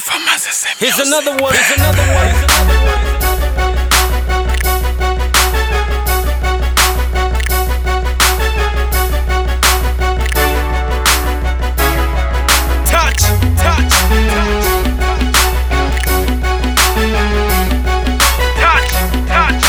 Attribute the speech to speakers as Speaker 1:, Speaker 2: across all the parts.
Speaker 1: Here's another one. Here's another one. Here's another one. Touch, touch, touch, touch,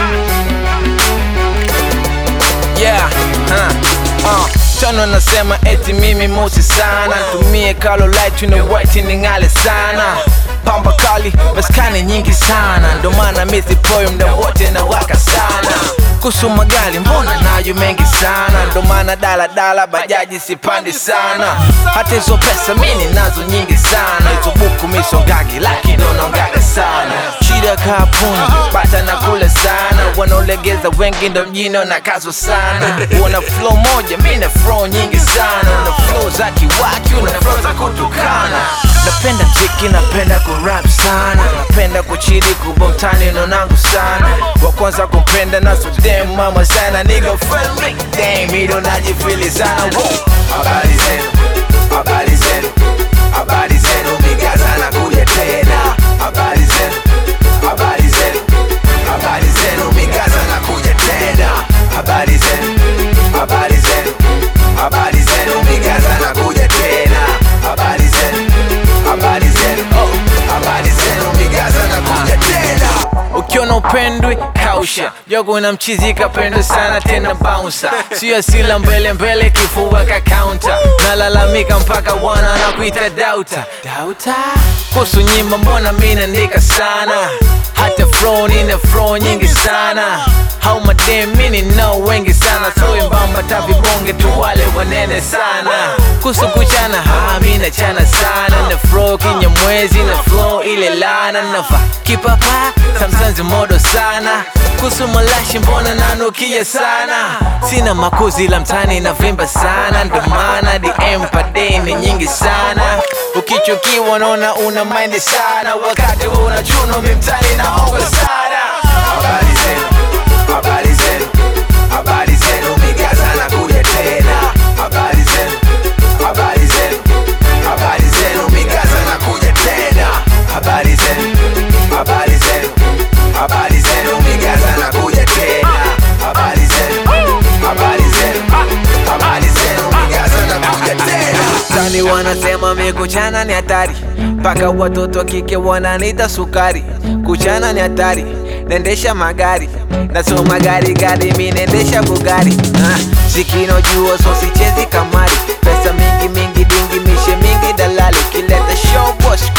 Speaker 2: Yeah, huh, uh. Tano nasema eti mimi mosi sana tumie kalo light na white ni ngale sana pamba kali maskani nyingi sana ndo maana mithi poyo mda wote na waka sana kuhusu magari mbona nayo mengi sana ndo maana daladala bajaji sipandi sana hata hizo pesa mini nazo nyingi sana hizo buku misongagi lakini unaongaga sana shida kapuni bata na kule sana wanaolegeza wengi ndo mjini wanakazwa sana una flow moja mi na flow nyingi sana una flow za kiwaki una flow za kutukana napenda mziki napenda kurap sana napenda kuchili kubomtani nonangu sana wa kwanza kumpenda na sudem mama sana niga friendly damn hilo najifili sana Woo. habari zenu habari zenu habari zenu migaza na kuja tena habari zenu habari zenu habari zenu migaza na kuja tena habari zenu habari zenu habari zenu migaza na kuja tena habari zenu habari zenu oh, habari zenu migaza na kuja tena ukiona upendwi kausha jogo na mchizi kapendwa sana tena bouncer sio asila mbele mbele kifua ka counter nalalamika mpaka wana nakuita dauta dauta kuhusu nyimbo mbona mi naandika sana hata flow nina flow nyingi sana hau madem mini no wengi sana so mbamba tavibonge tu wale wanene sana kuhusu kuchana ha mi nachana sana na flow kinyamwezi na flow ile lana nava kipapa samsanzi modo sana kuhusu malashi mbona nanukia sana sina makuzi la mtani na vimba sana ndo maana dm padei ni nyingi sana ukichukiwa naona una mind sana wakati una chuno mimtani naonga sana habari zenu habari zenu habari zenu migaza na kuja tena habari zenu habari zenu habari zenu migaza na kuja tena habari zenu habari zenu habari zenu migaza na kuja tena habari zenu habari zenu habari zenu migaza na kuja tena Tani wanasema mi kuchana ni hatari mpaka watoto wa kike wananita sukari kuchana ni hatari naendesha magari nasoma gari gari mi naendesha bugari ah, sikinojua so sichezi kamari pesa mingi mingi dingi mishe mingi dalali ukileta show boss